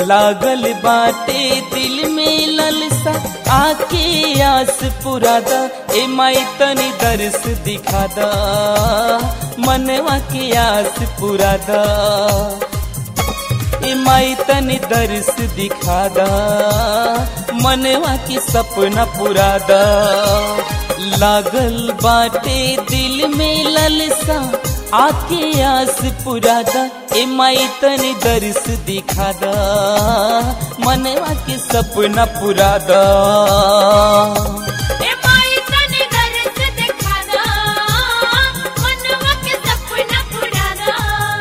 लागल बाटे दिल में ललसा आके आस पुरादा ए माई तनी दर्श दिखादा मनवा के आस पुरादा ए माई तनी दर्श दिखादा मनवा के सपना पुरादा लागल बाटे दिल में ललसा आके आस पुरादा ए माई तनी दर्श दिखादा मनवा के सपना पुरादा ए माई तने दर्द दिखा दा मनवा के सपना पूरा दा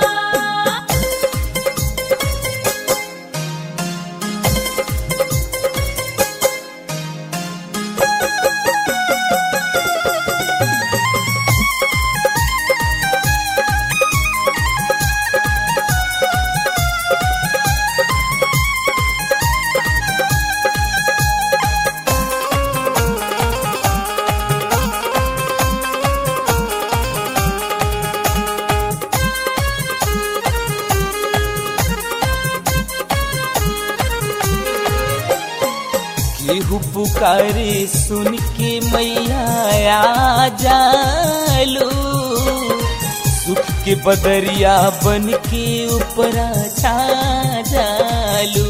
केहू पुकारे सुन के मैया आ जालू सुख के बदरिया बन के ऊपरा छा जालू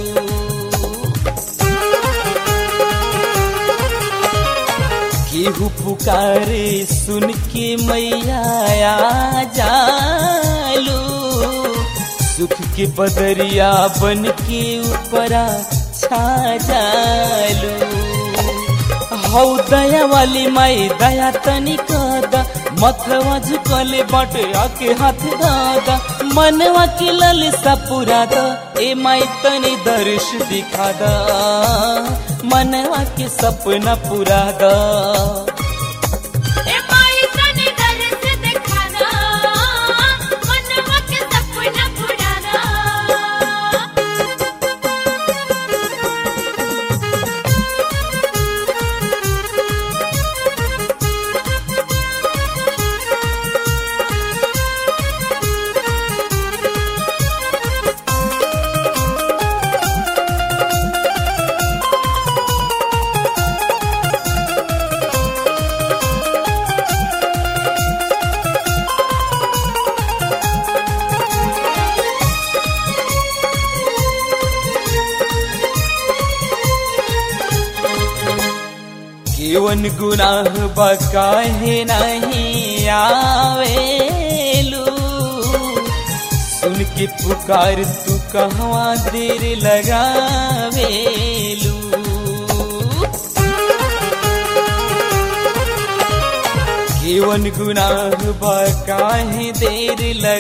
केहू पुकारे सुन के मैया आ जालू सुख के बदरिया बन के ऊपरा छा जालू हौ दया वाली माई दया तनी कदा मथवा झुकले बाटे आके हाथ दादा मनवा के ललसा पुरादा ए माई तनी दर्श दिखादा मनवा के सपना पुरादा ए माई तने दर्द दिखा दा मनवा के सपना पूरा दा केवन गुनाह बा काहे नहीं आवेलू सुन के पुकार तू कहवा देर लगावेलू केवन गुनाह बा काहे देर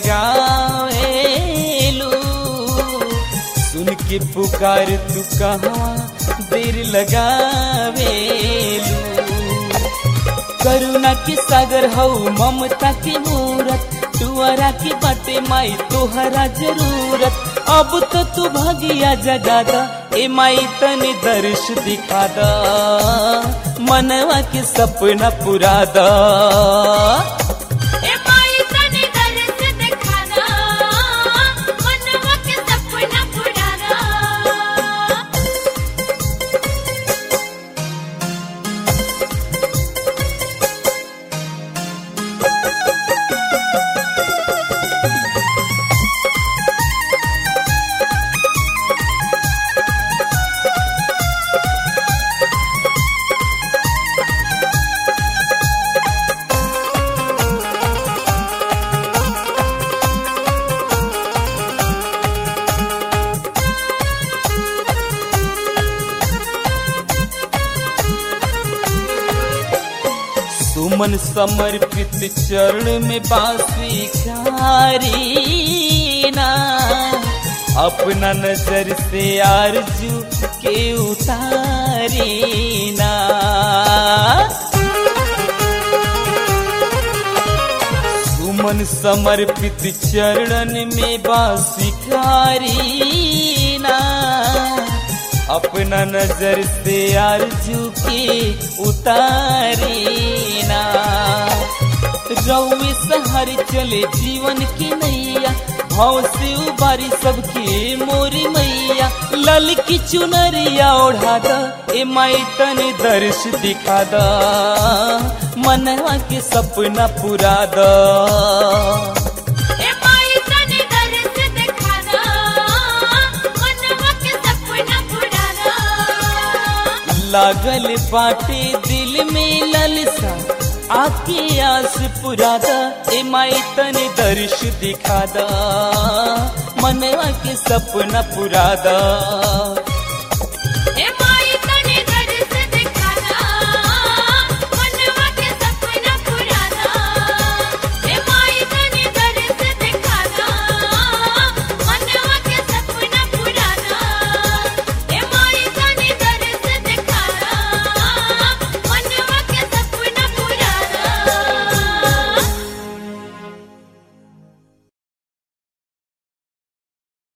लगावेलू सुन के पुकार तू कहाँ देर लगावेलू करुणा के सागर हऊ ममता के मूरत तुअरा के बाटे माई तोहरा जरूरत अब तो तू भागिया जगादा ए माई तनी दर्श दिखादा मनवा के सपना पुरादा ए माई तने दर्द दिखा दा मनवा के सपना पूरा दा सुमन समर्पित चरण में बांसुरी ना अपना नजर से आरजू के उतारी ना सुमन समर्पित चरण में बांसुरी ना अपना नजर से आरजू के उतारी ना रउए सहर चले जीवन की नैया भाव से उबारी सबके मोरी मैया लल की चुनरिया ओढ़ा द ए माई तने दर्श दिखा द मनवा के सपना पूरा द ए माई तने दर्श दिखा दो मनवा के सपना पूरा दो लागल बाटे दिल में ललसा आके आस पुरा द ए माई तने दर्श दिखा द मनवा के सपना पूरा द